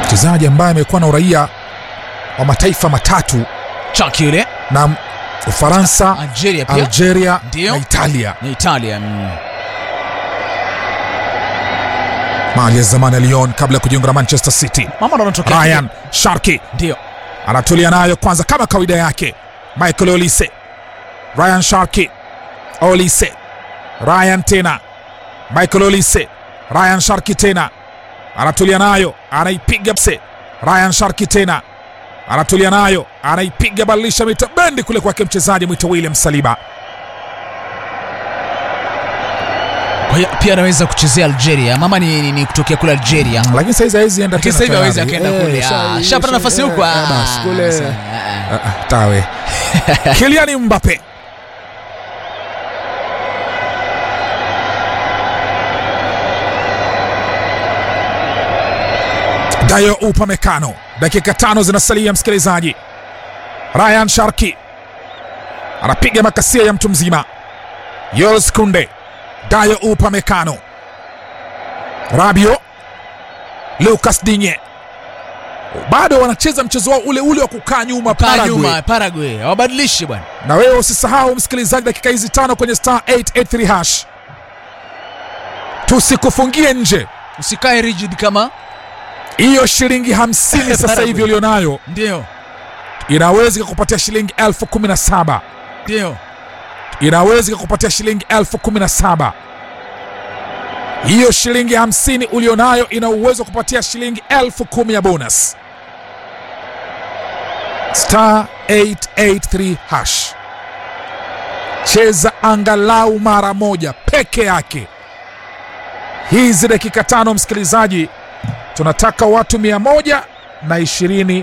mchezaji ambaye amekuwa na uraia wa mataifa matatu chaki yule na Ufaransa, Algeria pia Algeria Ndio. na Italia. na Italia mm. Mali ya zamani ya Lyon kabla ya kujiunga na Manchester City. mama ndo anatokea Ryan Sharki ndio anatulia nayo kwanza kama kawaida yake. Michael Olise, Ryan Sharki, Olise, Ryan tena, Michael Olise, Ryan Sharki tena anatulia nayo, anaipiga pse. Ryan Sharki tena anatulia nayo, anaipiga badilisha mita bendi kule kwake mchezaji mwito William Saliba. kwa hiyo pia anaweza kuchezea Algeria mama ni, ni, ni kutokea kule Algeria Lakini saizi hawezi enda lakini tena sasa hivi tayari. hawezi akaenda Eh, kule sha- Ah, shapata nafasi huko eh, ah, basi kule sasa, ah, ah. Ah, ah, tawe Kylian Mbappe Dayo Upamecano, dakika tano zinasalia, msikilizaji. Ryan Sharki anapiga makasia ya mtu mzima. Jules Kunde, Dayo Upamecano, Rabio, Lucas Digne bado wanacheza mchezo wao ule ule wa kukaa nyuma Kaa Paraguay. nyuma Paraguay hawabadilishi bwana Na wewe usisahau msikilizaji, dakika hizi tano kwenye star 883 hash, tusikufungie nje usikae rigid kama hiyo shilingi hamsini sasa hivi ulionayo ndio inaweza ikakupatia shilingi elfu kumi na saba ndio inaweza ikakupatia shilingi elfu kumi na saba hiyo shilingi hamsini ulionayo ina uwezo wa kupatia shilingi elfu kumi ya bonus star 883 hash cheza angalau mara moja peke yake hizi dakika tano msikilizaji tunataka watu mia moja na ishirini